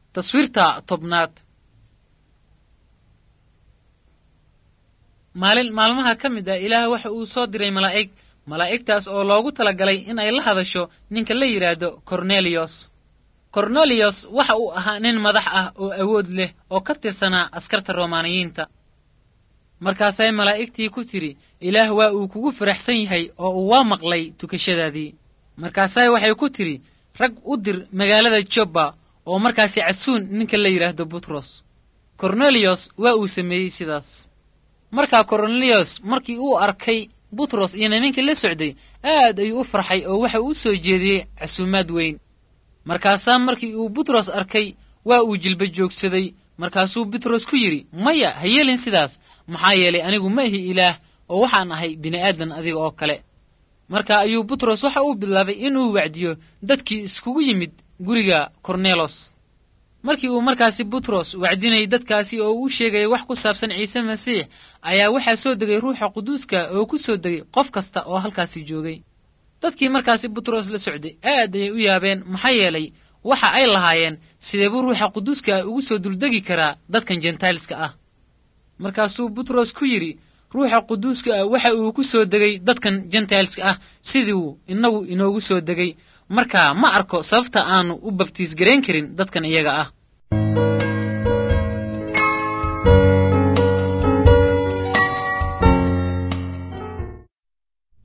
taswiirta tobnaad maalin maalmaha ka mid ah ilaah waxa uu soo diray malaa'ig malaa'igtaas oo loogu talagalay in ay la hadasho ninka la yidhaahdo korneliyos korneliyos waxa uu ahaa nin madax ah oo awood leh oo ka tirsanaa askarta romaaniyiinta markaasay malaa'igtii ku tidhi ilaah waa uu kugu faraxsan yahay oo uu waa maqlay tukashadaadii markaasay waxay ku tidhi rag u dir magaalada jobba oo markaasi casuun ninka la yidhaahdo butros korneliyos waa uu sameeyey sidaas markaa korneliyos markii uu arkay butros iyo nimankii la socday aad ayuu u farxay oo waxa uu soo jeediyey casuumaad weyn markaasaa markii uu butros arkay waa uu jilba joogsaday markaasuu butros ku yidhi maya ha yeelin sidaas maxaa yeelay anigu ma ihi ilaah oo waxaan ahay bini'aadan adiga oo kale marka ayuu butros waxa uu bilaabay inuu wacdiyo dadkii iskugu yimid guriga kornelos markii uu markaasi butros wacdinayay dadkaasi oo uu sheegayay wax ku saabsan ciise masiix ayaa waxaa soo degay ruuxa quduuska oo ku soo degay qof kasta oo halkaasi joogay dadkii markaasi butros la socday aad ayay u yaabeen maxaa yeelay waxa ay lahaayeen sidee buu ruuxa quduuska ah ugu soo duldegi karaa dadkan jentailska ah markaasuu butros ku yidhi ruuxa quduuska ah waxa uu ku soo degay dadkan jentailska ah sidiiuu innagu inoogu soo degay marka ma arko sababta aanu u babtiis garayn karin dadkan iyaga ah